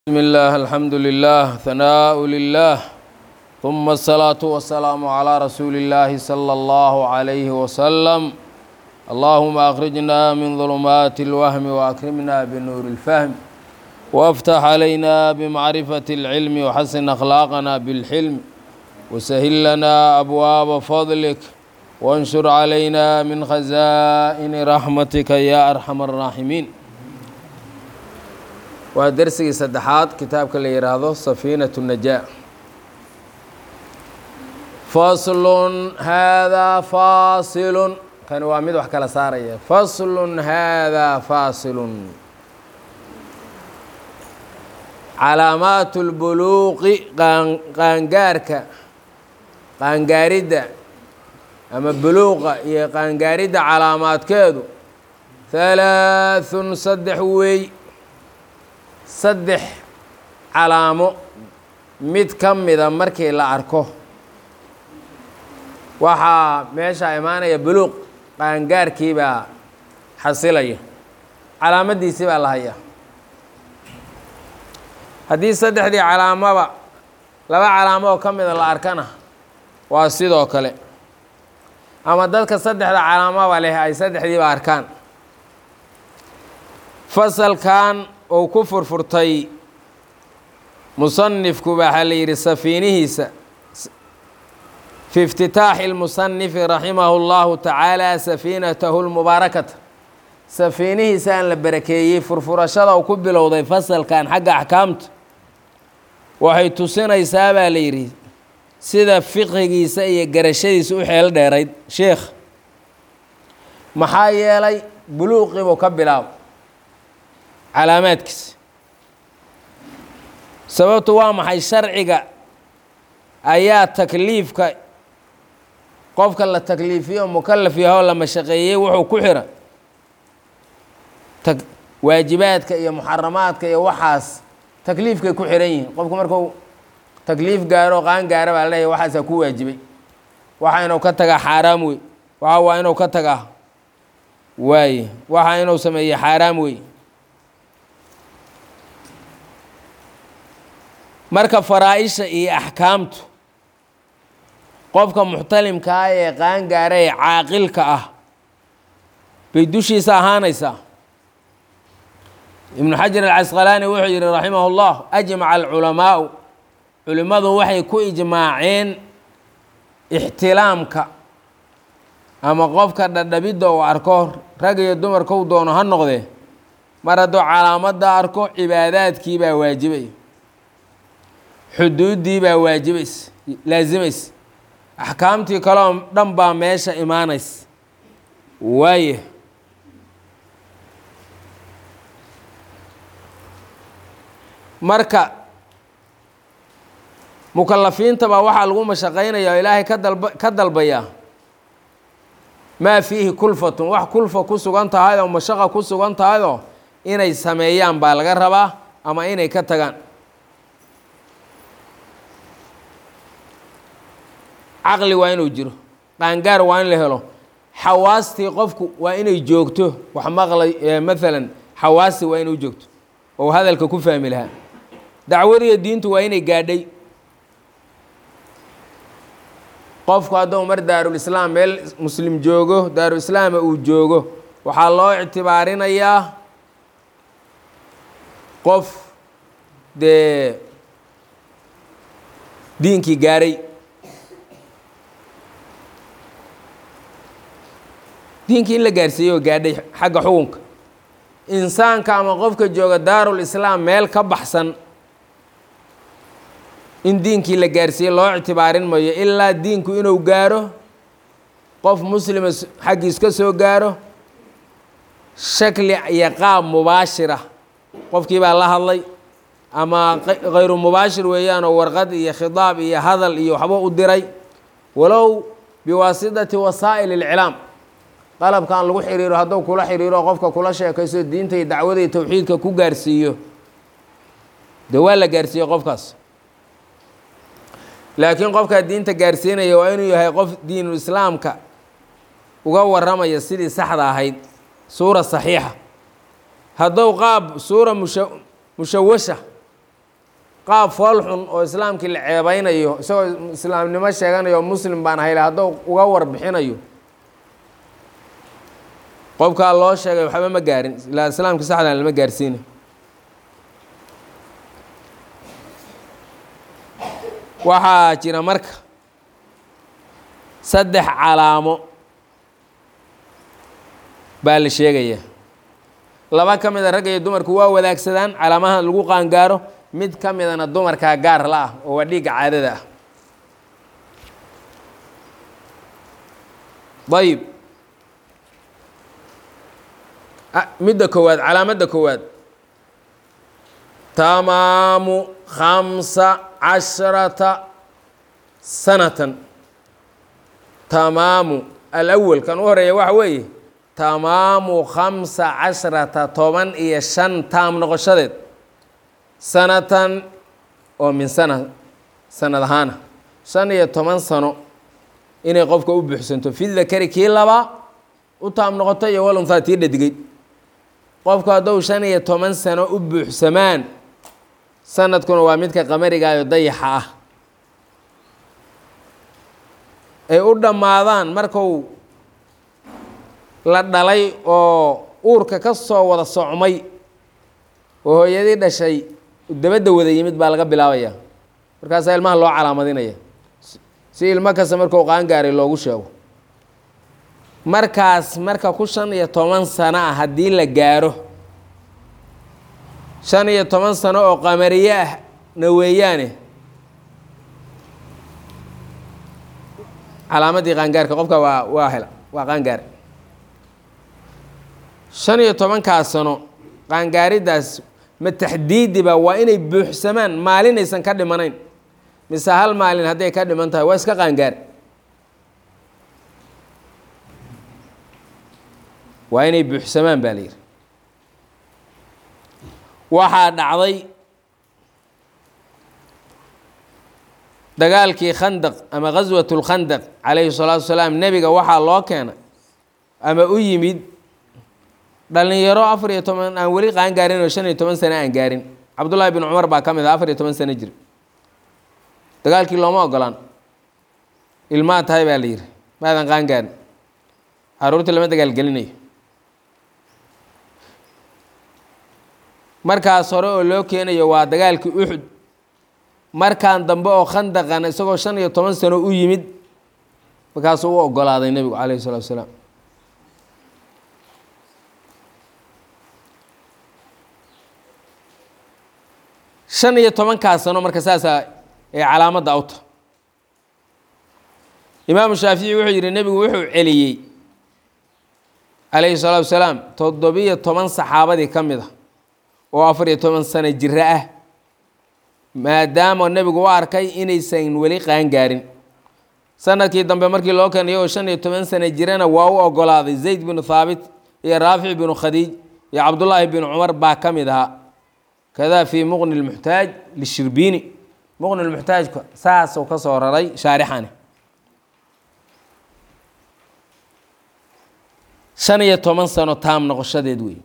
بسم الله الحمد لله ثناء لله ثم الصلاة والسلام على رسول الله صلى الله عليه وسلم اللهم أخرجنا من ظلمات الوهم وأكرمنا بنور الفهم وافتح علينا بمعرفة العلم وحسن أخلاقنا بالحلم وسهل لنا أبواب فضلك وانشر علينا من خزائن رحمتك يا أرحم الراحمين waa dersigii saddexaad kitaabka la yidhaahdo safiinatu najaa faslun haadaa faasilun kani waa mid wax kala saaraya faslun haadaa faasilun calaamaatu lbuluuqi qaangaarka qaangaaridda ama buluuqa iyo qaangaaridda calaamaadkeedu halaathun saddex wey saddex calaamo mid ka mida markii la arko waxaa meesha imaanaya buluuq qaangaarkii baa xasilaya calaamadiisii baa la hayaa haddii saddexdii calaamoba laba calaamo oo ka mida la arkana waa sidoo kale ama dadka saddexda calaamoba leh ay saddexdiiba arkaan fasalkan ou ku furfurtay musanifku waxaa la yidhi safiinihiisa fi iftitaaxi اlmusanifi raximahu اllahu tacaala safiinatahu lmubaarakata safiinihiisa aan la barakeeyey furfurashada uu ku bilowday fasalkan xagga axkaamta waxay tusinaysaa baa la yidhi sida fiqhigiisa iyo garashadiisa u xeel dheerayd sheekh maxaa yeelay buluuqibuu ka bilaabo calaamaadkiisa sababtu waa maxay sharciga ayaa takliifka qofka la takliifiyo mukalaf yahoo la mashaqeeyey wuxuu ku xira ta waajibaadka iyo muxaramaadka iyo waxaas takliifkay ku xiran yihiin qofku markuu takliif gaaro qaan gaara baa leeyahy waxaasaa ku waajibay waxa inuu ka tagaa xaaraam wey waxa waa inuu ka tagaa waaye waxa inuu sameeye xaaraam wey marka faraa-isha iyo axkaamtu qofka muxtalimka ah ee qaangaara ee caaqilka ah bay dushiisa ahaanaysaa ibnu xajar alcasqalaani wuxuu yihi raximah اllah ajmaca alculamaau culimmadu waxay ku ijmaaceen ixtilaamka ama qofka dhadhabidda uu arko rag iyo dumarkau doono ha noqdee mar hadduu calaamadda arko cibaadaadkii baa waajibay xuduuddii baa waajibaysa laasimaysa axkaamtii kaleo dhan baa meesha imaanaysa waaye marka mukalafiinta baa waxaa lagu mashaqaynaya oo ilaahay ka dalba ka dalbayaa maa fiihi kulfatun wax kulfa ku sugan tahay oo mashaqa ku sugan tahayoo inay sameeyaan baa laga rabaa ama inay ka tagaan caqli waa inuu jiro qaangaar waa in la helo xawaastii qofku waa inay joogto wax maqlay maalan xawaasti waa inay u joogto oo hadalka ku fahmi lahaa dacwadiyo diintu waa inay gaadhay qofku hadduu mar daarulislaam meel muslim joogo daarulislaama uu joogo waxaa loo ictibaarinayaa qof dee diinkii gaadhay diinkii in la gaarsiiyey oo gaadhay xagga xukunka insaanka ama qofka jooga daarul islaam meel ka baxsan in diinkii la gaarsiiyey loo ictibaarin mayo ilaa diinku inuu gaaro qof muslima xaggiis ka soo gaaro shakli iyo qaab mubaashira qofkii baa la hadlay ama khayru mubaashir weeyaanoo warqad iyo khidaab iyo hadal iyo waxba u diray walow biwaasitati wasaa'il ilclaam qalabkan lagu xiriiro hadduu kula xiriiro qofka kula sheekayso diinta iyo dacwada iyo towxiidka ku gaarsiiyo dee waa la gaarsiiyey qofkaas laakiin qofkaa diinta gaarsiinaya waa inuu yahay qof diinul islaamka uga waramaya sidii saxda ahayd suura saxiixa hadduu qaab suura musha mushawasha qaab fool xun oo islaamkii la ceebeynayo isagoo islaamnimo sheeganayo muslim baan hayle hadduu uga warbixinayo qofkaa loo sheegay waxba ma gaarin ilaa islaamka saxdan lama gaarsiina waxaa jira marka saddex calaamo baa la sheegayaa laba ka mida ragga iyo dumarku waa wadaagsadaan calaamaha lagu qaangaaro mid ka midana dumarkaa gaar la ah oo waa dhiigga caadada ah ayib midda koowaad calaamadda koowaad tamaamu khamsa casharata sanatan tamaamu alawal kan u horeeya waxa weeye tamaamu khamsa casharata toban iyo shan taam noqoshadeed sanatan oo min sana sanad ahaana shan iyo toban sano inay qofka u buuxsanto fi dakari kii labaa u taam noqoto iyo waluntaa tii dhadigay qofku hadduu shan iyo toban sano u buuxsamaan sanadkuna waa midka qamarigaayo dayaxa ah ay u dhammaadaan marku la dhalay oo uurka ka soo wada socmay oo hooyadii dhashay dabadda wada yimid baa laga bilaabaya markaasaa ilmaha loo calaamadinaya si ilmo kasta markuu qaangaaray loogu sheego markaas marka ku shan iyo toban sano ah haddii la gaaro shan iyo toban sano oo qamariye ah na weeyaane calaamadii qaangaarka qofka waa waa hela waa qaangaar shan iyo tobankaas sano qaangaariddaas ma taxdiidiba waa inay buuxsamaan maalinaysan ka dhimanayn mise hal maalin hadday ka dhiman tahay waa iska qaangaar waa inay buuxsamaan baa la yidhi waxaa dhacday dagaalkii khandaq ama ghaswat lkhandaq calayhi salaatu wasalaam nebiga waxaa loo keena ama u yimid dhalinyaro afar iyo toban aan weli qaan gaarin oo shan iyo toban sano aan gaarin cabdullaahi bin cumar baa ka mid ah afar iyo toban sano jir dagaalkii looma ogolaan ilmaa tahay baa la yidhi maadan qaan gaarin caruurtii lama dagaalgelinayo markaas hore oo loo keenayo waa dagaalkii uxud markaan dambe oo khandaqan isagoo shan iyo toban sano u yimid markaasuu u ogolaaday nebigu calayhi salatu wasalaam shan iyo tobankaas sano marka saasaa ee calaamadda awta imaamu shaafici wuxuu yidhi nebigu wuxuu celiyey calayhi salaatu wasalaam toddobiyo toban saxaabadii ka mid a oo afar iyo toban sano jiro ah maadaama nebigu u arkay inaysan weli qaangaarin sanadkii dambe markii loo keenay oo shan iyo toban sano jirana waa u ogolaaday zayd binu thaabit iyo raafic binu khadiij iyo cabdullaahi binu cumar baa ka mid ahaa kada fii muqni lmuxtaaj lishirbiini muqni lmuxtaajka saasuu ka soo raray shaarixani shan iyo toban sano taam noqoshadeed wey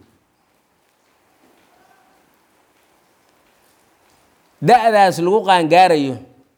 da-daas lagu qaangaarayo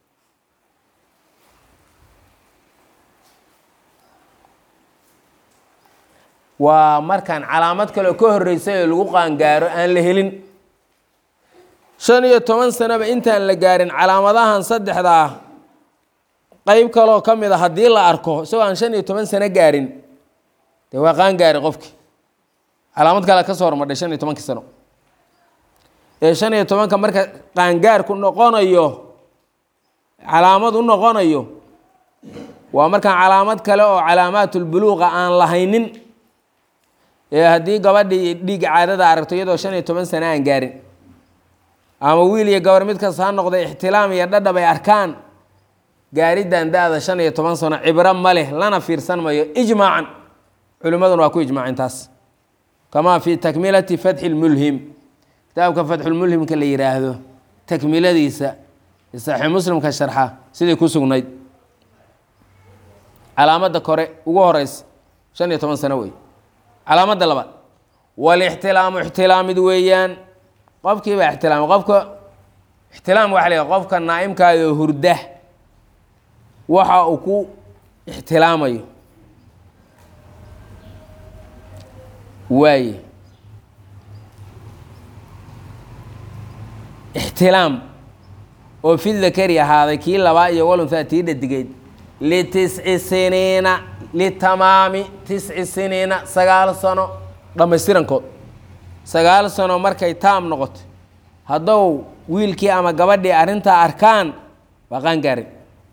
waa markaan calaamad kaleo ka horreysay oo lagu qaangaaro aan la helin shan iyo toban sanoba intaan la gaarin calaamadahan saddexda ah qeyb kaloo ka mid a haddii la arko isagoo aan shan iyo toban sano gaarin dee waa qaangaari qofki calaamad kale ka soo hormadhay shan iyo tobankii sano ee shan iyo tobanka marka qaangaarku noqonayo calaamad u noqonayo waa markaan calaamad kale oo calaamaatulbuluuqa aan lahaynin ee haddii gabadhii dhiigga caadada aragto iyadoo shan iyo toban sano aan gaarin ama wiil iyo gabar mid kasta ha noqda ixtilaam iyo dhadhab ay arkaan gaariddan da-da shan iyo toban sano cibro ma leh lana fiirsan mayo ijmaacan culimmaduna waa ku ijmaaceen taas kamaa fii takmilati fatxi lmulhim kitaabka fatxulmulhimka la yidhaahdo takmiladiisa saxiix muslimka sharxa sidai ku sugnayd calaamadda kore ugu horeysa shan iyo toban sano wey calaamadda labaad walixtilaamu ixtilaamid weeyaan qofkii baa ixtilaamay qofka ixtilaam waxa la yidhaha qofka naa'imkaada oo hurda waxa uu ku ixtilaamayo waaye ixtilaam oo fi dakari ahaaday kii labaa iyo walunhaa tii dhadigeyd litisci siniina litamaami tisci siniina sagaal sano dhammaystirankood sagaal sano markay taam noqoto haddou wiilkii ama gabadhii arrintaa arkaan waa qaangaarin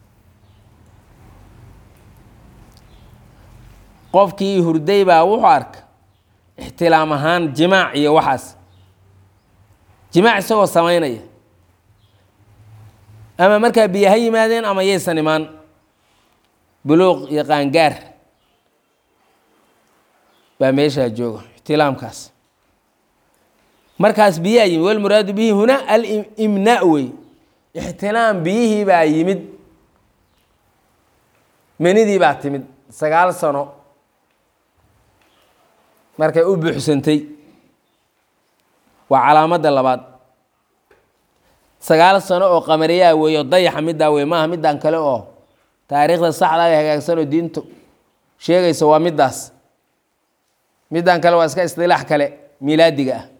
qofkii hurday baa wuxuu arka ixtilaam ahaan jimaac iyo waxaas jimaac isagoo samaynaya ama markaa biyo ha yimaadeen ama yaysan imaan buluuq iyo qaangaar baa meeshaa jooga ixtilaamkaas markaas biyaa yimid walmuraadu bihi huna alimnaa wey ixtilaam biyihii baa yimid menidii baa timid sagaal sano markay u buuxsantay waa calaamadda labaad sagaal sano oo qamariyaa weeyo dayaxa middaa wey maaha middan kale oo taariikhda saxda ay hagaagsan oo diintu sheegaysa waa middaas middan kale waa iska isdilaax kale miilaadiga ah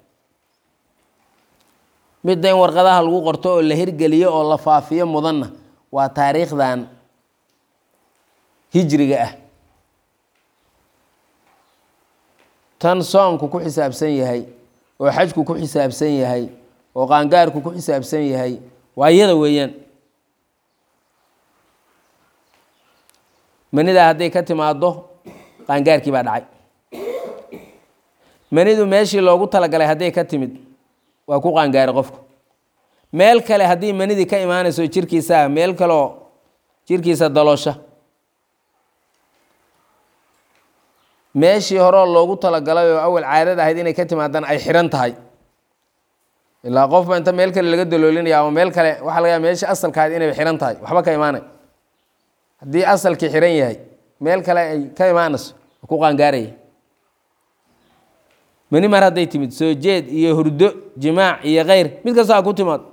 midda in warqadaha lagu qorto oo la hirgeliyo oo la faafiyo mudanna waa taariikhdan hijriga ah tan soonku ku xisaabsan yahay oo xajku ku xisaabsan yahay oo qaangaarku ku xisaabsan yahay waa iyada weeyaan manidaa hadday ka timaaddo qaangaarkii baa dhacay manidu meeshii loogu talagalay hadday ka timid waa ku qaangaaray qofku meel kale haddii manidii ka imaanayso jirkiisaa meel kaleoo jirkiisa daloosha meeshii horeo loogu talagalay oo awal caadada ahayd inay ka timaadaan ay xihan tahay ilaa qofba inta meel kale laga daloolinaya ama meel kale waxaa laga yaaba meeshii asalka ahayd inay xihan tahay waxba ka imaanay haddii asalkii xihan yahay meel kale ay ka imaanayso waa ku qaangaaraya mani mar hadday timid soo jeed iyo hurdo jimaac iyo keyr mid kasta ha ku timaado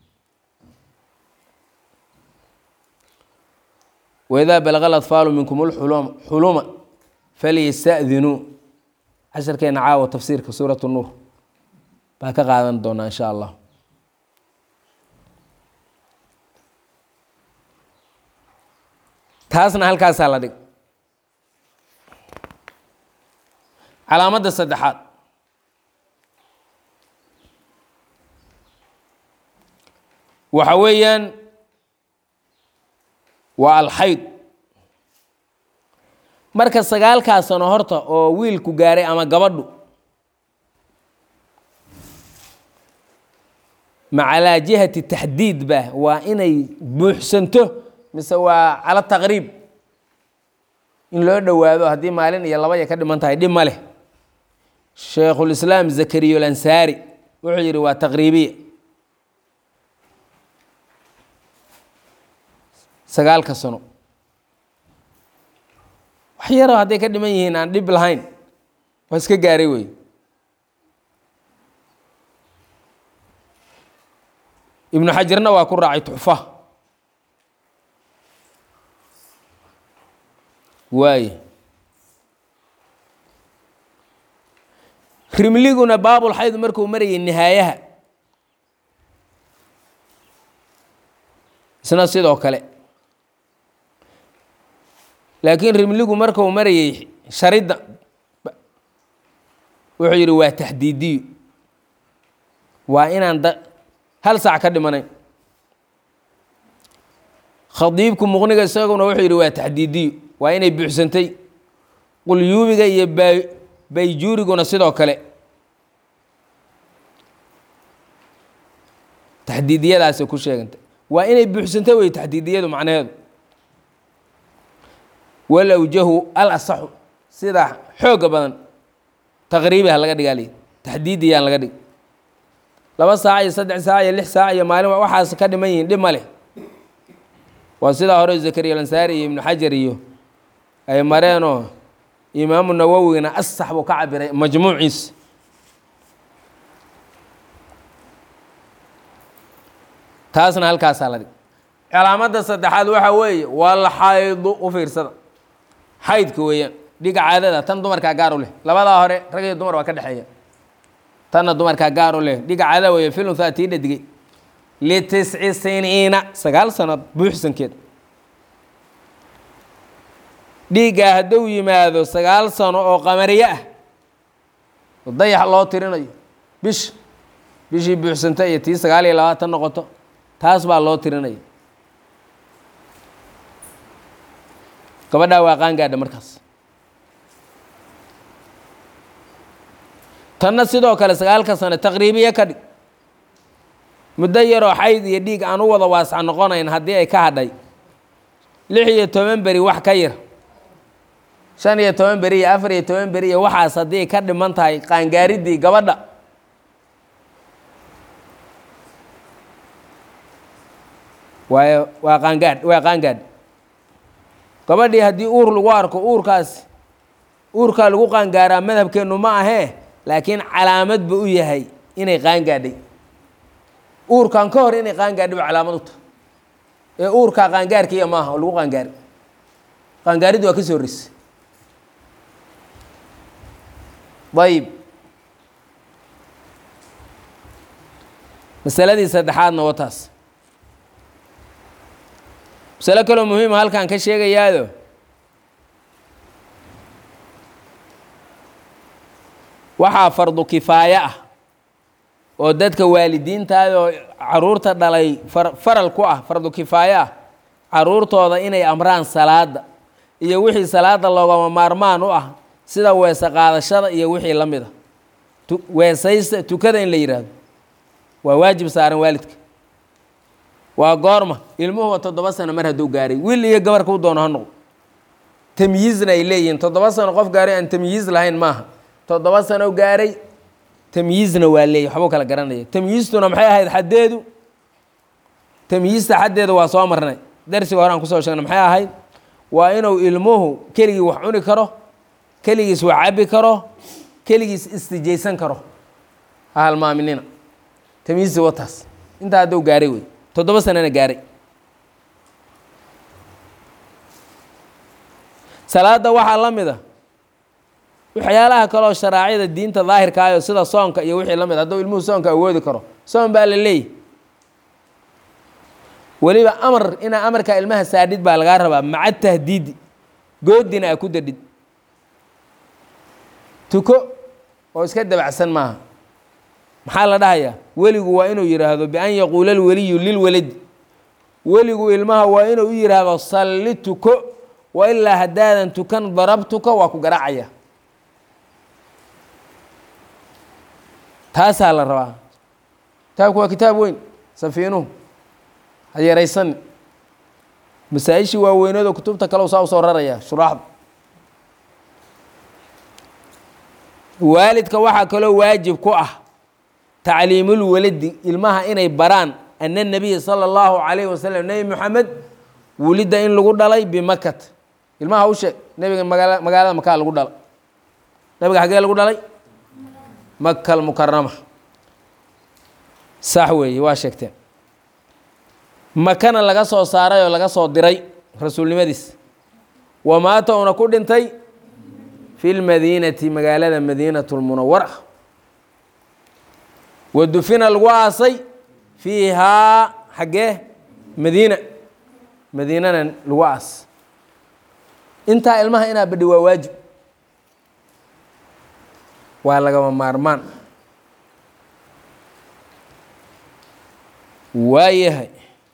waidaa balaga aladfaalu minkum lxuluma falyasta'dinuu casharkeena caawa tafsiirka suurat nuur baa ka qaadan doonaa insha allah taasna halkaasaa la dhig calaamadda saddexaad waxa weeyaan waa alxayd marka sagaalkaa sano horta oo wiilku gaaray ama gabadhu macalaa jihati taxdiid ba waa inay buuxsanto mise waa cala taqriib in loo dhowaado haddii maalin iyo laba ya ka dhiman tahay dhib ma leh shaykhulislaam zakariyo lansaari wuxuu yidhi waa taqriibiya sagaalka sano wax yaroo hadday ka dhiman yihiin aan dhib lahayn waa iska gaaray wey ibnu xajarna waa ku raacay tuxfa waaye rimliguna baabulxayd markuu marayay nihaayaha isna sidoo kale laakiin rimligu markuu marayay sharidda wuxuu yidhi waa taxdiidiyo waa inaan da hal saac ka dhimanayn khadiibku muqniga isaguna wuxuu yidhi waa taxdiidiyo waa inay buuxsantay qulyuubiga iyo ba bayjuuriguna sidoo kale taxdiidiyadaasay ku sheegantay waa inay buuxsantay wey taxdiidiyadu macnaheedu walawjahu al asaxu sida xooga badan taqriibi ha laga dhigaali taxdiidiyaan laga dhig laba saac iyo saddex saac iyo lix saac iyo maalin waxaas ka dhiman yihiin dhib ma leh waa sidaa hore zakariya lansaari iyo ibnu xajar iyo ay mareenoo imaamu nawowigana asax buu ka cabiray majmuuciis taasna halkaasaa la dhig calaamadda saddexaad waxaa weeye wal xaydu u fiirsada xaydka weeyaan dhiga caadada tan dumarkaa gaar u leh labadaa hore rag iyo dumar waa ka dhexeeya tanna dumarkaa gaar u leh dhiga caadada weeye filunhaa tii dhadigay litisci siniina sagaal sanad buuxsankeed dhiiggaa hadduu yimaado sagaal sano oo qamariye ah oo dayax loo tirinayo bish bishii buuxsanta iyo tii sagaal iyo labaatan noqoto taas baa loo tirinaya gabadhaa waa qaangaadha markaas tanna sidoo kale sagaalka sano taqriibiye ka dhig muddo yaroo xayd iyo dhiig aan u wada waasac noqonayn haddii ay ka hadhay lix iyo toban beri wax ka yar shan iyo toban beri iyo afar iyo toban beri iyo waxaas haddii ay ka dhiman tahay qaangaaridii gabadha waayo waa qaangaadh waa qaangaadh gabadhii haddii uur lagu arko uurkaas uurkaa lagu qaangaaraa madhabkeennu ma ahee laakiin calaamad ba u yahay inay qaangaadhay uurkan ka hor inay qaangaadhay ba calaamad u tahay ee uurkaa qaangaarkiiya maaha oo lagu qaangaari qaangaariddu waa ka soo horreysay ayib masaladii saddexaadna waa taas masalo kaloo muhiima halkaan ka sheegayaado waxaa fardu kifaaye ah oo dadka waalidiintaada oo caruurta dhalay far faral ku ah fardu kifaaye ah caruurtooda inay amraan salaada iyo wixii salaada loogama maarmaan u ah sida weese qaadashada iyo wixii la mid a tu weesaysta tukada in la yidhaahdo waa waajib saaran waalidka waa goorma ilmuhuba toddoba sano mar hadduu gaaray wiil iyo gabar kuu doono ha noqdo tamyiizna ay leeyihiin toddoba sano qof gaaray aan tamyiiz lahayn maaha toddoba sano gaaray tamyiizna waa leeyahy waxbuu kala garanaya tamyiistuna maxay ahayd xaddeedu tamyiista xaddeedu waa soo marnay darsiga hore aan kusoo sheegnay maxay ahayd waa inuu ilmuhu keligii wax cuni karo keligiis wax cabbi karo keligiis istijaysan karo ha halmaaminina tamyiizti wataas intaa hadduu gaaray wey toddoba sanana gaaray salaadda waxaa la mid a waxyaalaha kaloo sharaacida diinta daahirkaayo sida soonka iyo wixii la mid hadduu ilmuhu soonka awoodi karo soon baa la leeyahy weliba amar inaa amarkaa ilmaha saadhid baa lagaa rabaa maca tahdiidi goodina a ku dadhid tuko oo iska dabacsan maaha maxaa la dhahayaa weligu waa inuu yidhaahdo bian yaquula alweliyu lilwaladi weligu ilmaha waa inuu u yidhaahdo salli tuko wa ilaa haddaadan tukan darabtuka waa ku garaacaya taasaa la rabaa kitaabku waa kitaab weyn safiinuhu ha yaraysan masaa-ishii waaweynooda kutubta kale saa usoo raraya shuraaxda waalidka waxaa kaloo waajib ku ah tacliimulwaladi ilmaha inay baraan ana nabiya sala allahu calayhi wasalam nebi moxamed wulidda in lagu dhalay bimakat ilmaha u sheeg nebiga magaala magaalada makaa lagu dhalay nabiga xaggee lagu dhalay maka almukarama sax weeye waa sheegteen makana laga soo saaray oo laga soo diray rasuulnimadiis wamaata una ku dhintay fi lmadiinati magaalada madiinat lmunawara wa dufina lagu aasay fiihaa xaggee madiina madiinana lagu aas intaa ilmaha inaa badhi waa waajib waa lagama maarmaan waayahay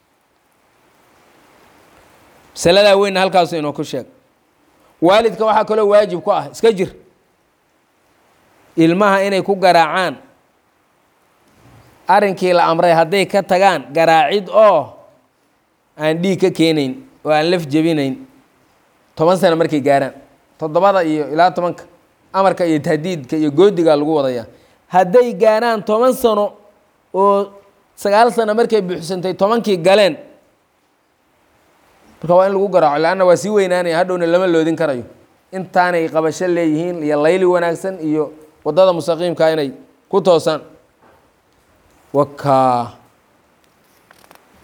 masaladaa weynna halkaasu inoo ku sheeg waalidka waxaa kaloo waajib ku ah iska jir ilmaha inay ku garaacaan arrinkii la amray hadday ka tagaan garaacid oo aan dhiig ka keenayn oo aan laf jebinayn toban sano markay gaaraan toddobada iyo ilaa tobanka amarka iyo tahdiidka iyo goodigaa lagu wadayaa hadday gaaraan toban sano oo sagaal sano markay buuxsantay tobankii galeen marka waa in lagu garaaco leanna waa sii weynaanaya hadhowna lama loodin karayo intaanay qabasho leeyihiin iyo layli wanaagsan iyo waddada mustaqiimka inay ku toosaan wakaa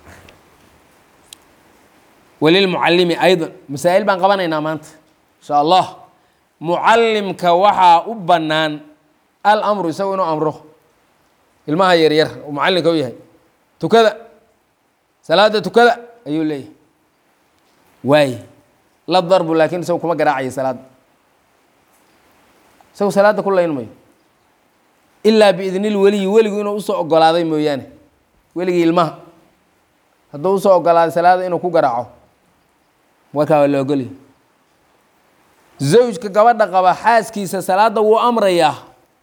walilmucalimi aydan masaa'il baan qabanaynaa maanta insha allah mucallimka waxaa u bannaan alamru isagu inuu amro ilmaha yaryar uu mucallinka u yahay tukada salaada tukada ayuu leeyahay waay la darbu laakiin isagu kuma garaacayo salaadda isagu salaadda ku layn mayo ilaa biidnil weliyi weligu inuu usoo ogolaaday mooyaane weligii ilmaha hadduu usoo ogolaaday salaada inuu ku garaaco markaa waa la ogolyahy zawjka gabadha qaba xaaskiisa salaadda wuu amrayaa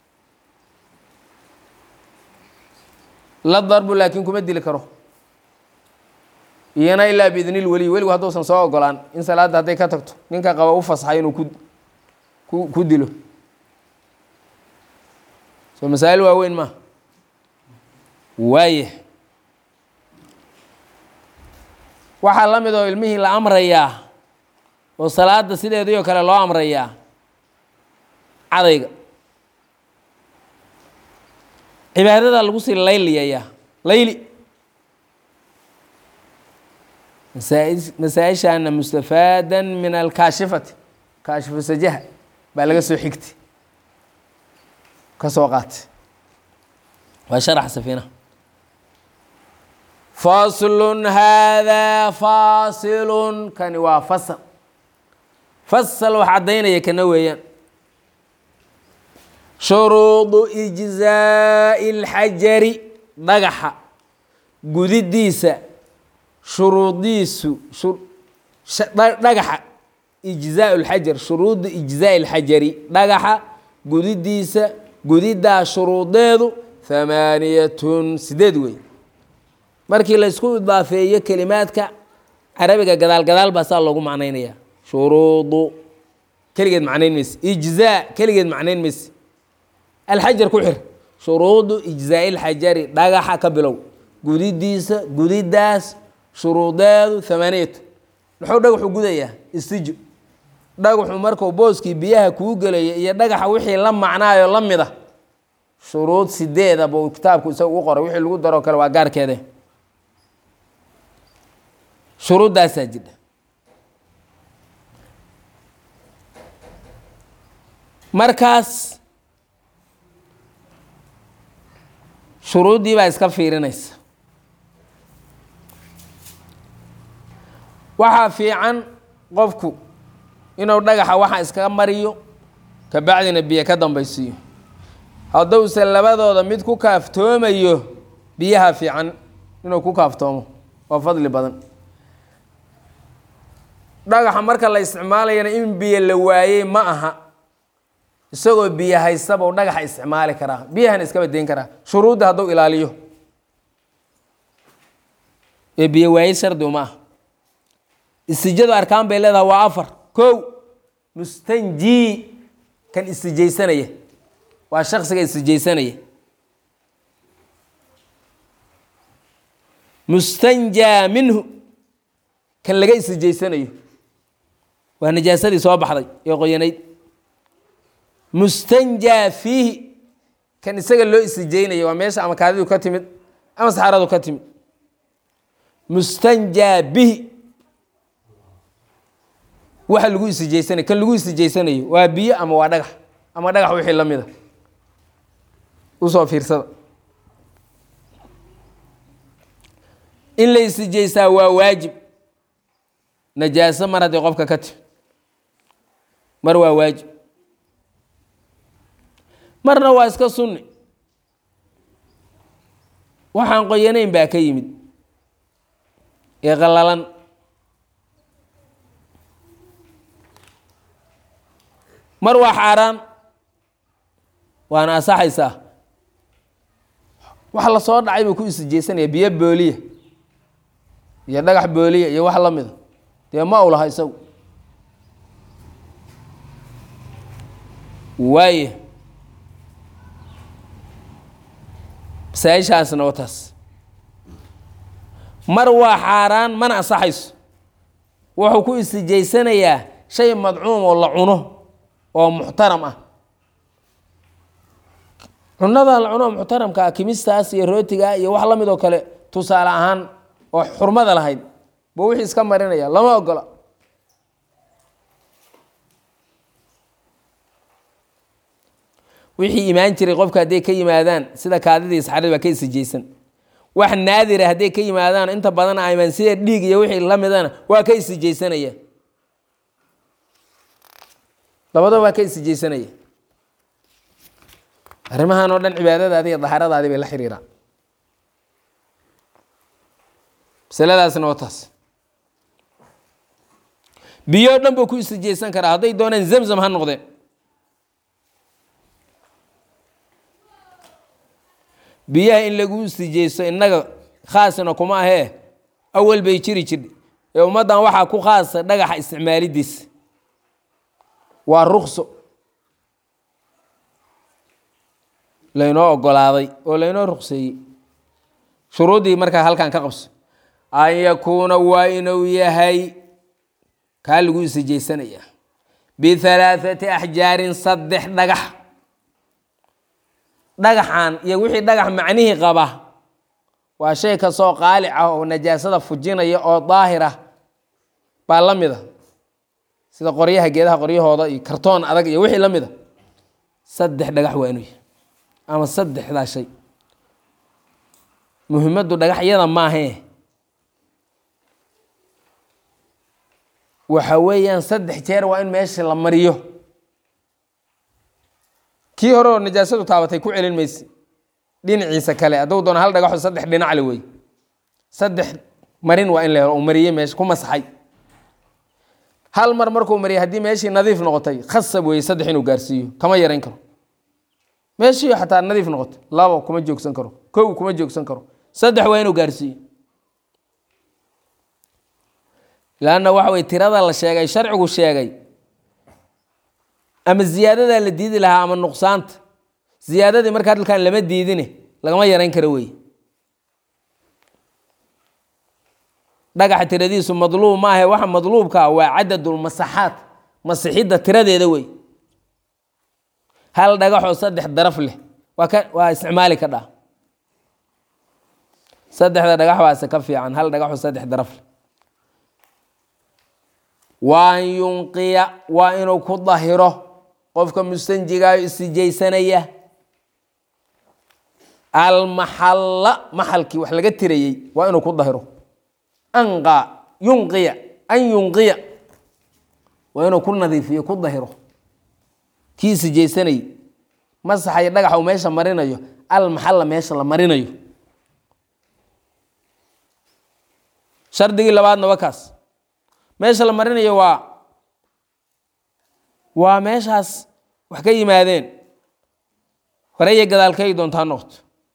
la darbu laakiin kuma dili karo iyana ilaa biidnil weliy weligu hadduusan soo ogolaan in salaadda hadday ka tagto ninka qaba u fasaxay inuu ku ku ku dilo soo masaa'il waaweyn maa waaya waxaa la mid oo ilmihii la amrayaa oo salaada sideedii oo kale loo amrayaa cadayga cibaadada lagu sii layliyayaa layli masaa- masaa-ishaana mustafaadan min alkaashifati kaashifu sajaha baa laga soo xigtay ka soo qaatay waa sharax safiinaha faslun haadaa faasilun kani waa fasal fasal wax caddaynaya kana weeyaan shuruudu ijzaa'i اlxajari dhagaxa gudidiisa shuruudiisu shu- sha- dha- dhagaxa ijzaau اlxajar shuruudu ijzaa'i اlxajari dhagaxa gudidiisa gudiddaa shuruudeedu hamaaniyatun sideed wey markii la isku idaafeeyo kelimaadka carabiga gadaal gadaal baa saa loogu macnaynaya shuruudu keligeed macnayn mayse ijzaa keligeed macnayn mayse alxajar ku xir shuruudu ijzaa'i lxajari dhagaxa ka bilow gudidiisa gudiddaas shuruudeedu hamaaniyatu muxuu dhagaxu gudayaa istijo dhagaxu markuu booskii biyaha kuu gelaya iyo dhagaxa wixii la macnaayo la mid a shuruud sideeda buu kitaabku isaga u qoray wixii lagu daroo kale waa gaarkeede shuruuddaasaa jidha markaas shuruuddii baa iska fiirinaysa waxaa fiican qofku inuu dhagaxa waxa iskaga mariyo kabacdina biyo ka dambaysiiyo hadduuse labadooda mid ku kaaftoomayo biyaha fiican inuu ku kaaftoomo waa fadli badan dhagaxa marka la isticmaalayana in biyo la waayey ma aha isagoo biyo haystaba u dhagaxa isticmaali karaa biyahana iska badeyn karaa shuruudda hadduu ilaaliyo ee biyo waayey shardi uma ah istijadu arkaan bay leedahay waa afar kow mustanji kan istijaysanaya waa shaksiga istijaysanaya mustanjaa minhu kan laga istijaysanayo waa najaasadii soo baxday ee qoyanayd mustanjaa fiihi kan isaga loo istijaynayo waa meesha ama kaadidu ka timid ama saxaradu ka timid mustanjaa bihi waxa lagu istijaysanayo kan lagu istijaysanayo waa biyo ama waa dhagax ama dhagax wixii la mida usoo fiirsada in la istijaysaa waa waajib najaaso mar haddii qofka ka timi mar waa waajib marna waa iska sunni waxaan qoyanayn baa ka yimid ee qallalan mar waa xaaraan waana asaxaysaa wax la soo dhacay buu ku istijaysanaya biyo booliya iyo dhagax booliya iyo wax la mida dee ma u laha isagu waaye masaa-ishaasna waa taas mar waa xaaraan mana asaxayso wuxuu ku istijaysanayaa shay madcuum oo la cuno oo muxtaram ah cunada la cuno oo muxtaramka ah kimistaas iyo rootiga iyo wax la mid oo kale tusaale ahaan oo xurmada lahayd buu wixii iska marinaya lama ogola wixii imaan jiray qofka hadday ka yimaadaan sida kaadidii saxarada baa ka isijaysan wax naadira hadday ka yimaadaan inta badan aymaan sida dhiig iyo wixii la midana waa ka isijaysanaya labadaba waa ka isijaysanaya arrimahan oo dhan cibaadadaadi iyo dahaaradaadii bay la xiriiraan masaladaasna waa taas biyo o dhan buu ku istijaysan karaa hadday doonaan zamzam ha noqdeen biyaha in lagu istijaysto innaga khaasna kuma ahee awal bay jiri jirdhe ee ummaddan waxaa ku khaasa dhagaxa isticmaalidiisa waa rukso laynoo ogolaaday oo laynoo rukseeyey shuruuddii markaa halkan ka qabso an yakuuna waa inuu yahay kaa lagu istijaysanaya bihalaaثati axjaarin saddex dhagax dhagaxan iyo wixii dhagax macnihii qaba waa shay kastoo qaalic ah oo najaasada fujinaya oo daahir ah baa la mida sida qoryaha geedaha qoryahooda iyo kartoon adag iyo wixii la mida saddex dhagax waa inuu yahay ama saddexdaa shay muhimaddu dhagaxyada maahee waxa weeyaan saddex jeer waa in meesha la mariyo kii hore oo najaasadu taabatay ku celin mayse dhinaciisa kale hadduu doono hal dhagaxo saddex dhinacle wey saddex marin waa in la helo uu mariyey meesha ku masaxay hal mar markuu mariyay haddii meeshii nadiif noqotay khasab weeye saddex inuu gaarsiiyo kama yarayn karo meeshii xataa nadiif noqotay labo kuma joogsan karo kow kuma joogsan karo saddex waa inuu gaarsiiyo lanna waxa weye tirada la sheegay sharcigu sheegay ama ziyaadadaa la diidi lahaa ama nuqsaanta ziyaadadii markaa dalkan lama diidine lagama yarayn karo wey dhagaxa tiradiisu madluub maahe waxa madluubkaa waa cadadulmasaxaat masixidda tiradeeda wey hal dhagaxoo saddex daraf leh waa ka waa isticmaali ka dhaa saddexda dhagax baase ka fiican hal dhagaxoo saddex daraf leh waa an yunqiya waa inuu ku dahiro qofka mustanjigaayo istijaysanaya almaxalla maxalkii wax laga tirayey waa inuu ku dahiro anqa yunqiya an yunqiya waa inuu ku nadiifiyo ku dahiro kii istijaysanayay masaxayo dhagaxa uu meesha marinayo almaxalla meesha la marinayo shardigii labaadna waa kaas meesha la marinayo waa waa meeshaas wax ka yimaadeen horeya gadaalkay doontaa noqto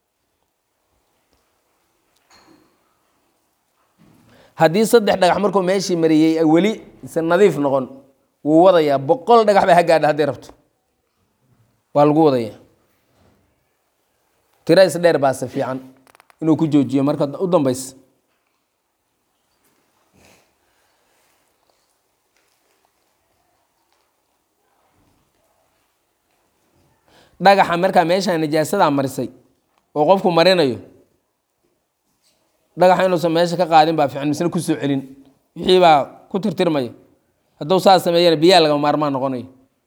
haddii saddex dhagax markuu meeshii mariyey weli isan nadiif noqon wuu wadayaa boqol dhagax ba ha gaadha hadday rabto waa lagu wadayaa tira is dheer baase fiican inuu ku joojiyo marka u dambaysa dhagaxa markaa meeshaa najaasadaa marisay oo qofku marinayo dhagaxa inuusan meesha ka qaadin baa fiican misna kusoo celin wixii baa ku tirtirmaya hadduu saas sameeyana biyaa lagama maarmaan noqonayo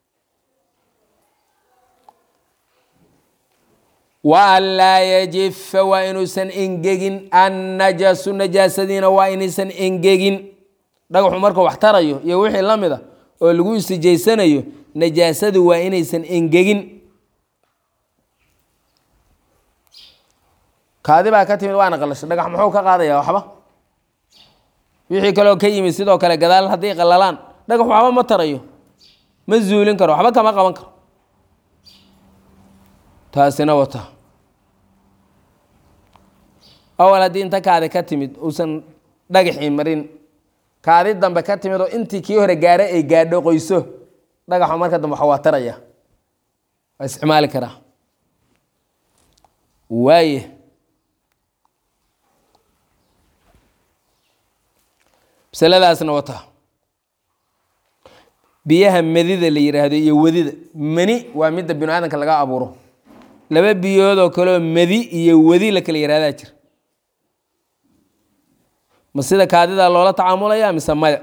wa an laa yajifa waa inuusan engegin annajasu najaasadiina waa inaysan engegin dhagaxu markuu wax tarayo iyo wixii la mid a oo lagu istijaysanayo najaasadu waa inaysan engegin kaadi baa ka timid waana qalashay dhagax muxuu ka qaadayaa waxba wixii kaleo ka yimid sidoo kale gadaal hadday qalalaan dhagax waxba ma tarayo ma zuulin karo waxba kama qaban karo taasina wata awal haddii inta kaadi ka timid uusan dhagaxii marin kaadi dambe ka timid oo intii kii hore gaare ay gaadho qoyso dhagaxu marka dambe waxa waa taraya waa isticmaali karaa waaye masaladaasna wata biyaha medida la yiraahdo iyo wadida mani waa midda binu aadamka laga abuuro laba biyoodoo kaleoo medi iyo wadi la kala yihahdaa jira ma sida kaadida loola tacaamulaya mise maya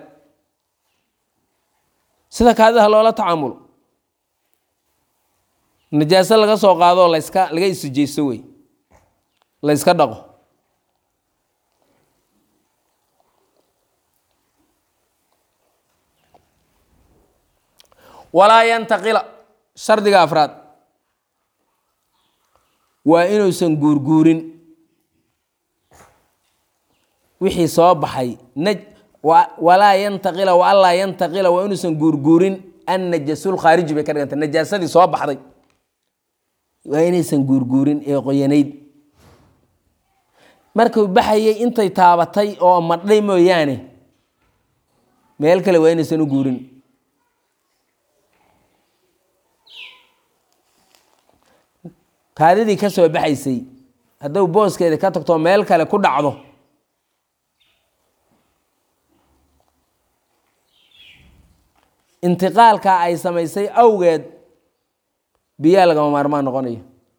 sida kaadida loola tacaamulo najaaso laga soo qaadoo laska laga isujeysto wey la yska dhaqo walaa yantaqila shardiga afraad waa inuusan guurguurin wixii soo baxay naj walaa yantaqila wa allaa yantaqila waa inuusan guurguurin annajasul khaariji bay ka dhiganta najaasadii soo baxday waa inaysan guurguurin ee qoyanayd markuu baxayay intay taabatay oo madhay mooyaane meel kale waa inaysan u guurin kaadidii ka soo baxaysay hadduu booskeeda ka tagto meel kale ku dhacdo intiqaalka ay samaysay awgeed biyaa lagama maarmaan noqonayo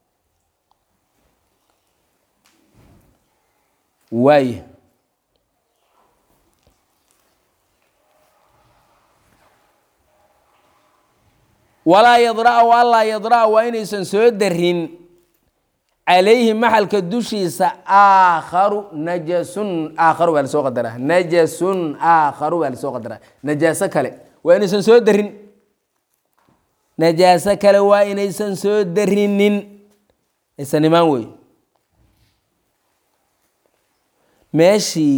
waaye walaa yadra allaa yadra waa inaysan soo darin calayhi maxalka dushiisa aakharu najasun aakharu baa lasoo qadaraa najasun aakharu baa lasoo qadaraa najaaso kale waa inaysan soo darin najaaso kale waa inaysan soo darinin aysan imaan wey meeshii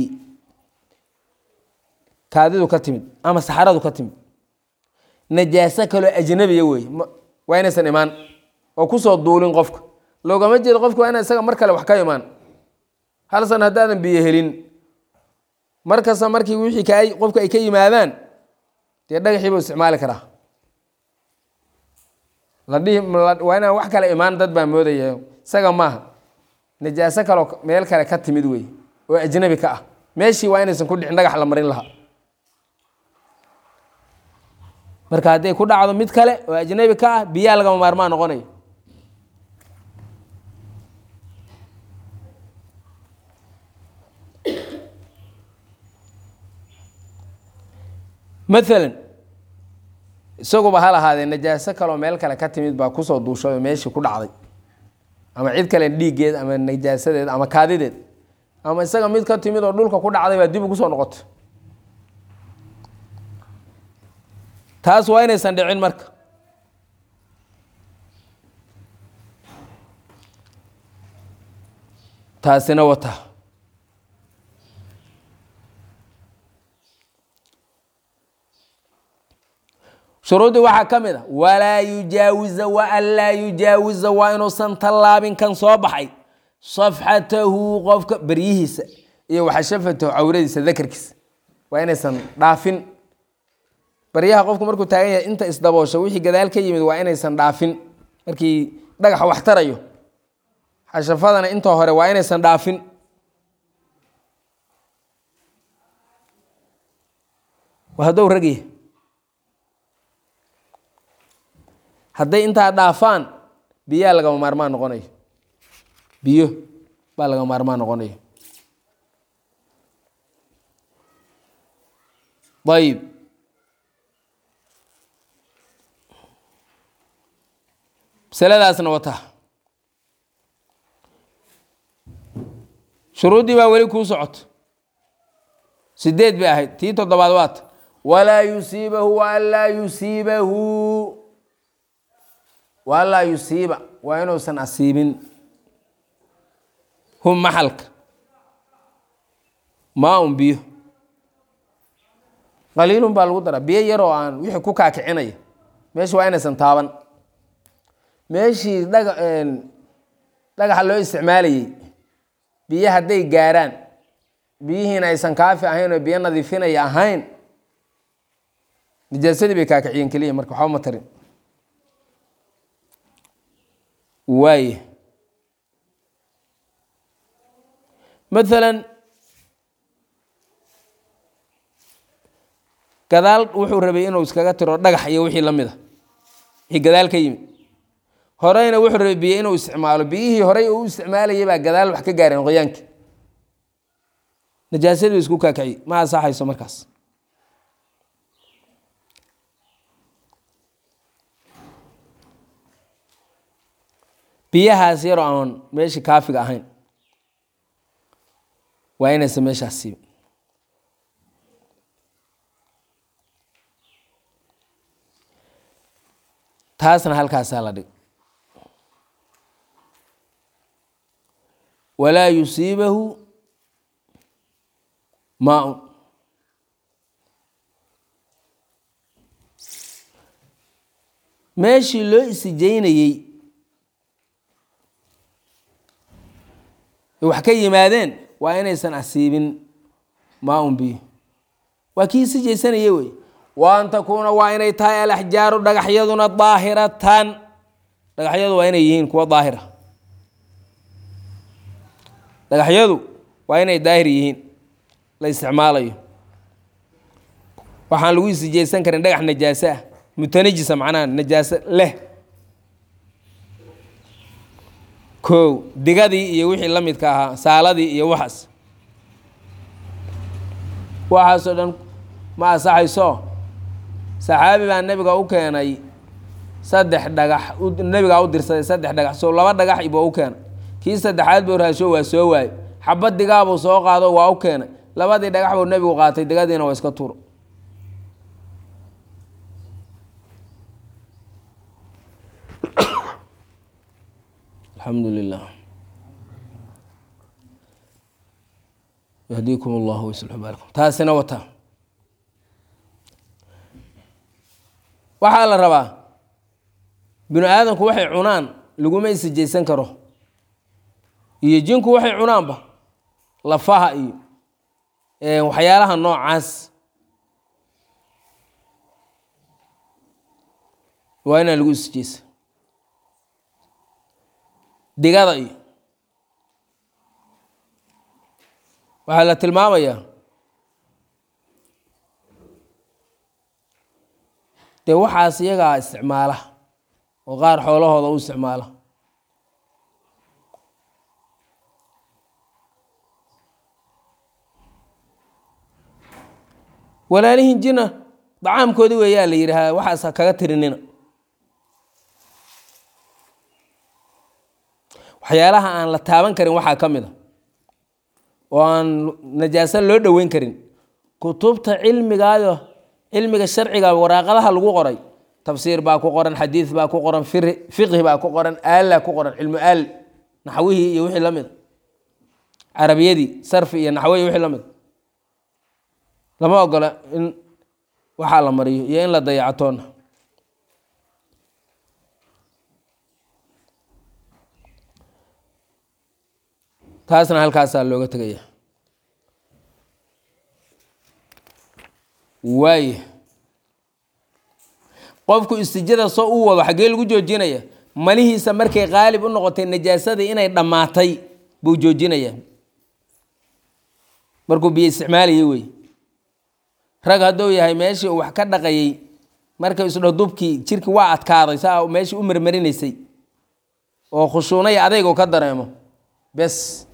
kaadidu ka timid ama saxaradu ka timid najaaso kaloo ajnabiya wey waa inaysan imaan oo kusoo duulin qofka loogama jeedo qofka waa ina isaga mar kale wax ka imaan hal san haddaadan biyo helin markasta markii wixii ka qofka ay ka yimaadaan dee dhagaxii buu isticmaali karaa la dhihi waa inaan wax kale imaan dad baa moodaya isaga maaha najaaso kaloo meel kale ka timid wey oo ajnabi ka ah meeshii waa inaysan ku dhicin dhagax la marin lahaa marka hadday ku dhacdo mid kale oo ajnabi ka ah biyaa lagama maarmaan noqonayo maalan isaguba ha lahaadee najaaso kaloo meel kale ka timid baa kusoo duushay oo meeshii ku dhacday ama cid kale dhiiggeed ama najaasadeed ama kaadideed ama isaga mid ka timid oo dhulka ku dhacday baa dib ugu soo noqotay taas waa inaysan dhicin marka taasina wata shuruuddii waxaa ka mid a walaa yujaawiza wa an laa yujaawiza waa inuusan tallaabin kan soo baxay safxatahu qofka beryihiisa iyo waxashafatahu cawradiisa dakarkiisa waa inaysan dhaafin baryaha qofku markuu taagan yahay inta isdaboosho wixii gadaal ka yimid waa inaysan dhaafin markii dhagaxa wax tarayo xashafadana inta hore waa inaysan dhaafin waa haddou ragya hadday intaa dhaafaan biyaa lagama maarmaan noqonayo biyo baa lagama maarmaan noqonayo ayib masaladaasna wata shuruuddii baa weli kuu socoto sideed bay ahayd tii toddobaad waata walaa yusiibahu wa an laa yusiibahu wa an laa yusiiba waa inuusan asiibin hum maxalka maa un biyo qaliilun baa lagu daraa biyo yaroo aan wixii ku kaakicinaya meesha waa inaysan taaban meeshii dhaga dhagaxa loo isticmaalayey biyo hadday gaaraan biyihiina aysan kaafi ahayn oo biyo nadiifinaya ahayn nijaasadii bay kaakiciyeen keliya marka waxba ma tarin waaya maalan gadaal wuxuu rabay inuu iskaga tiro dhagax iyo wixii la mid a wixii gadaal ka yimid horeyna wuxuu rabay biyo inuu isticmaalo biyihii horey uu isticmaalayay baa gadaal wax ka gaareen qoyaanka najaasadii isku kaakaci ma asaxayso markaas biyahaas yaroo aan meeshii kaafiga ahayn waa inaysan meeshaas siibin taasna halkaasaa la dhig walaa yusiibahu maa-un meeshii loo isijeynayey wax ka yimaadeen waa inaysan asiibin maa-un biyo waa kii isijaysanaya wey wa an takuuna waa inay tahay alaxjaaru dhagaxyaduna daahiratan dhagaxyadu waa inay yihiin kuwa daahira dhagaxyadu waa inay daahir yihiin la isticmaalayo waxaan lagu isijaysan karin dhagax najaaso ah mutanajisa macnaha najaaso leh kow digadii iyo wixii la midka ahaa saaladii iyo waxaas waxaasoo dhan ma asaxayso saxaabi baa nebiga u keenay saddex dhagax nebigaa u dirsaday saddex dhagax so laba dhagax ibuu u keenay kii saddexaad buu raasho waa soo waayo xabad digaabuu soo qaado waa u keenay labadii dhagax buu nebigu qaatay digadiina waa iska turo alxamdu lilah yahdiikum allahu waslxu baalakum taasina wata waxaa la rabaa binu aadamku waxay cunaan laguma isijaysan karo iyo jinku waxay cunaanba lafaha iyo waxyaalaha noocaas waa inaan lagu isijaysan digada iyo waxaa la tilmaamayaa dee waxaas iyagaa isticmaala oo qaar xoolahooda u isticmaala walaalihin jina dacaamkoodi weeyaa la yidhaahaa waxaas ha kaga tirinina waxyaalaha aan la taaban karin waxaa ka mid a oo aan najaaso loo dhoweyn karin kutubta cilmigaayo cilmiga sharciga waraaqadaha lagu qoray tafsiir baa ku qoran xadiid baa ku qoran fiqhi baa ku qoran aalla ku qoran cilmu aal naxwihii iyo wixii la mid carabiyadii sarfi iyo naxwihi wixii la mid lama ogola in waxaa la mariyo iyo in la dayacatoona taasna halkaasaa looga tegaya waaya qofku istijada soo u wado xaggee lagu joojinaya malihiisa markay qaalib u noqotay najaasadii inay dhammaatay buu joojinaya markuu biyo isticmaalayay wey rag hadduu yahay meeshii uu wax ka dhaqayay markay isdho dubkii jirkii waa adkaaday saa meeshii u marmarinaysay oo khushuunaya adaygu ka dareemo bes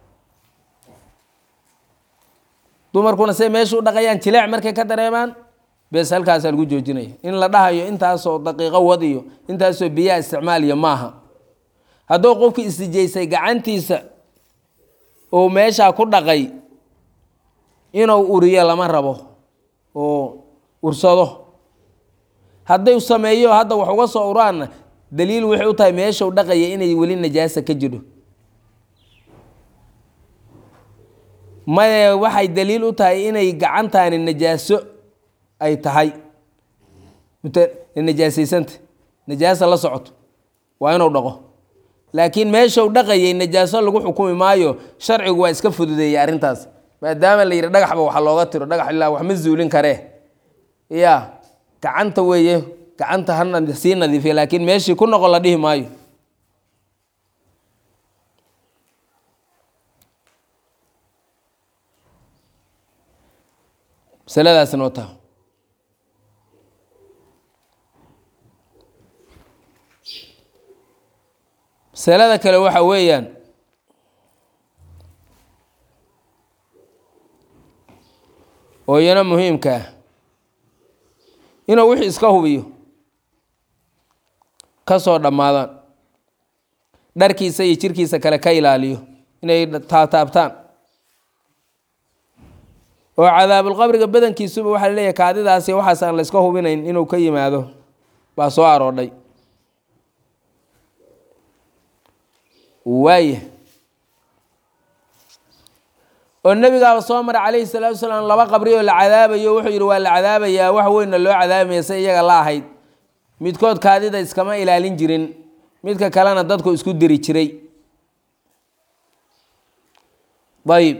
dumarkuna say meesha u dhaqayaan jileec markay ka dareemaan bes halkaasaa lagu joojinaya in la dhahayo intaasoo daqiiqo wad iyo intaasoo biyaha isticmaaliya maaha hadduu qofkii istijaysay gacantiisa uu meeshaa ku dhaqay inuu uriyo lama rabo oo ursado hadday sameeyo hadda wax uga soo uraanna daliil waxay u tahay meeshau dhaqaya inay weli najaasa ka jidho maye waxay daliil u tahay inay gacantaani najaaso ay tahay najaasaysanta najaasa la socoto waa inuu dhaqo laakiin meeshau dhaqayay najaaso lagu xukumi maayo sharcigu waa iska fududeeyey arrintaas maadaama la yidhi dhagaxba waxa looga tiro dhagax ilaa wax ma zuulin karee ya gacanta weeye gacanta hana sii nadiifiya laakiin meeshii ku noqon la dhihi maayo masaladaasna wataa masalada kale waxa weeyaan oo iyana muhiimka ah inuu wixii iska hubiyo ka soo dhammaadaan dharkiisa iyo jirkiisa kale ka ilaaliyo inay taabtaabtaan oo cadaabulqabriga badankiisuba waxaa la leeyahay kaadidaasi waxaas aan la iska hubinayn inuu ka yimaado baa soo aroodhay waaya oo nebigaaba soo maray calayhi salaatu wasalaam laba qabri oo la cadaabayo wuxuu yidhi waa la cadaabayaa wax weynna loo cadaabamaya se iyaga la ahayd midkood kaadida iskama ilaalin jirin midka kalena dadku isku diri jiray ayib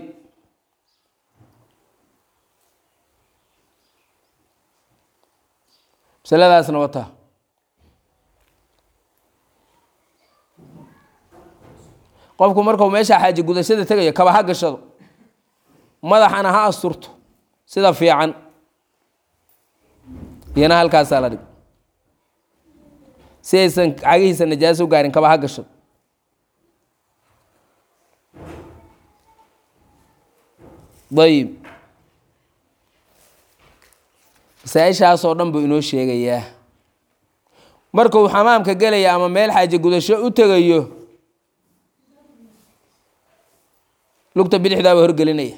masaladaasna wataa qofku markuu meesha xaaji gudashada tegayo kaba ha gashado madaxana ha asturto sida fiican iyana halkaasaa la dhig si aysan cagihiisa najaaso u gaarin kaba ha gashado ayib masaa-ishaasoo dhan buu inoo sheegayaa markuu xamaamka gelaya ama meel xaaji gudasho u tegayo lugta bidixdaaba horgelinaya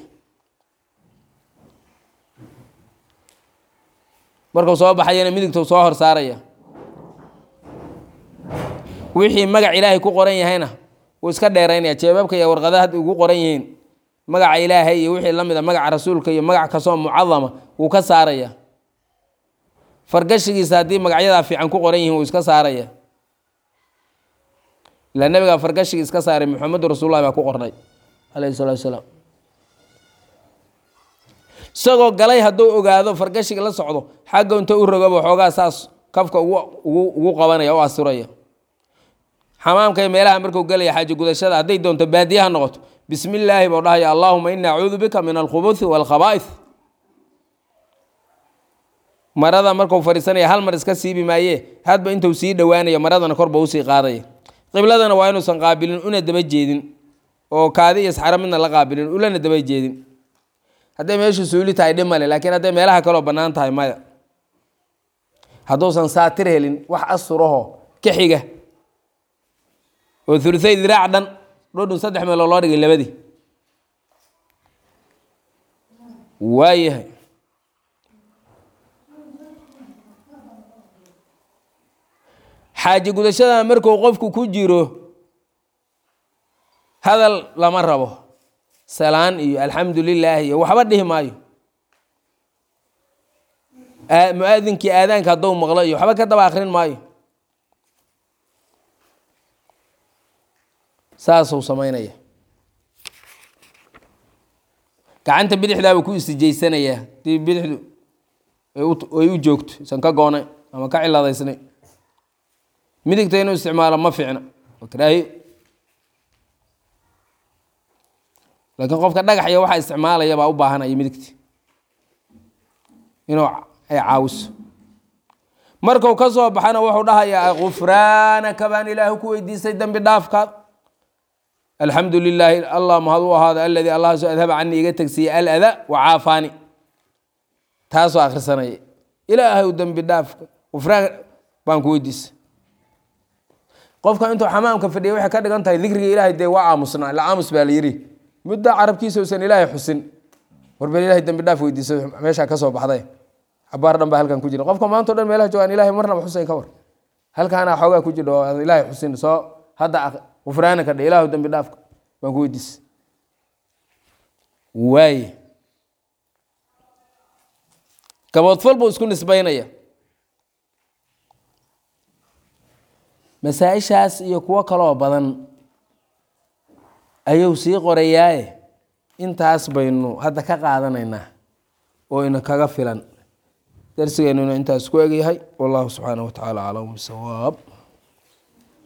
markuu soo baxayana midigtuu soo hor saaraya wixii magac ilaahay ku qoran yahayna wuu iska dheeraynaya jeebabka iyo warqadaha hadda ugu qoran yihiin magaca ilaahay iyo wixii la mid a magaca rasuulka iyo magac kastoo mucadama wuu ka saaraya fargashigiisa haddii magacyadaa fiican ku qoran yihiin wuu iska saaraya ilaa nabigaa fargashigi iska saaray maxamedu rasuulullahi baa ku qornay alayhi salatu wasalaam isagoo galay hadduu ogaado fargashiga la socdo xagga inta u rogaba xoogaa saas kafka ugu ugu ugu qabanaya u asturaya xamaamka iyo meelaha markuu gelaya xaaji gudashada hadday doonto baadiyaha noqoto bismi illaahi buu dhahaya allaahuma ini acuudu bika min alkhubuthi waalkhabaa'ith marada markuu fadhiisanaya hal mar iska siibi maaye hadba intuu sii dhowaanaya maradana korba usii qaadaya qibladana waa inuusan qaabilin una daba jeedin oo kaadi iyo saxaro midna la qaabilin ulana daba jeedin hadday meeshu suuli tahay dhib male laakiin hadday meelaha kaleo bannaan tahay maya hadduusan saatir helin wax asturaho ka xiga oo uluthay diraac dhan dhodhun saddex meeloo loo dhigay labadii waayahay xaaji gudashada markuu qofku ku jiro hadal lama rabo salaan iyo alxamdu lilaah iyo waxba dhihi maayo mu-aadinkii aadaanka hadduu maqlo iyo waxba ka daba akrin maayo saasuu samaynaya gacanta bidixdaabuu ku istijaysanayaa hadii bidixdu ay u joogto isan ka goonay ama ka ciladaysnay midigta inuu isticmaalo ma fiicna waa karaahiyo laakiin qofka dhagax iyo waxaa isticmaalaya baa u baahanaya midigti inuu ay caawiso marku ka soo baxana wuxuu dhahayaa gufraanaka baan ilaahu ku weydiistay dembi dhaafkaad alxamdu lilaahi allah mahad u ahaado aladii allahaaso adhaba canii iga tegsiiyey alada wacaafaani taasoo akhrisanaya ilaahay dembi dhaafka gufraan baan ku weydiistay qofka intuu xamaamka fadhiya waxay ka dhigan tahay dikriga ilaahay dee waa aamusnaa la aamus baa la yidhi muddo carabkiisa usan ilaahay xusin warbal ilahay dembi dhaaf weydiiso meeshaa ka soo baxday cabaar dhan baa halkan ku jira qofka maanta o dhan meelaha joogaan ilahay marnaba xusayn ka war halkaana xoogaa ku jidha oo aan ilaahay xusin soo hadda gufraanaka dhe ilaahu dembi dhaafka baan ku weydiisay waaye gaboodfal buu isku nisbaynaya masaa-ishaas iyo kuwo kaloo badan ayuu sii qorayaaye intaas baynu hadda ka qaadanaynaa oo ina kaga filan darsigeennuna intaas ku egyahay wallahu subxaanaه wa tacaala aclam bisawaab